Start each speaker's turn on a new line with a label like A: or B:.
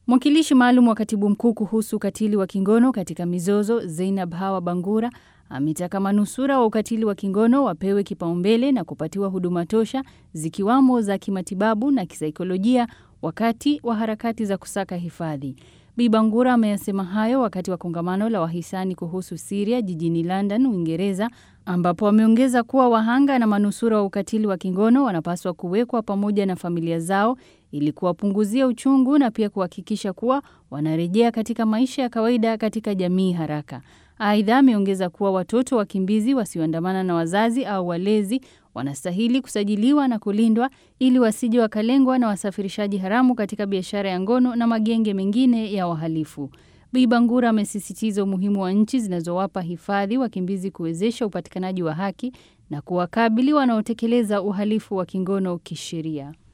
A: Mwakilishi maalum wa katibu mkuu kuhusu ukatili wa kingono katika mizozo Zeinab Hawa Bangura ametaka manusura wa ukatili wa kingono wapewe kipaumbele na kupatiwa huduma tosha zikiwamo za kimatibabu na kisaikolojia wakati wa harakati za kusaka hifadhi. Bi Bangura ameyasema hayo wakati wa kongamano la wahisani kuhusu Siria jijini London, Uingereza, ambapo ameongeza kuwa wahanga na manusura wa ukatili wa kingono wanapaswa kuwekwa pamoja na familia zao ili kuwapunguzia uchungu na pia kuhakikisha kuwa wanarejea katika maisha ya kawaida katika jamii haraka. Aidha, ameongeza kuwa watoto wakimbizi wasioandamana na wazazi au walezi wanastahili kusajiliwa na kulindwa ili wasije wakalengwa na wasafirishaji haramu katika biashara ya ngono na magenge mengine ya wahalifu. Bi Bangura amesisitiza umuhimu wa nchi zinazowapa hifadhi wakimbizi kuwezesha upatikanaji wa haki na kuwakabili wanaotekeleza uhalifu wa kingono kisheria.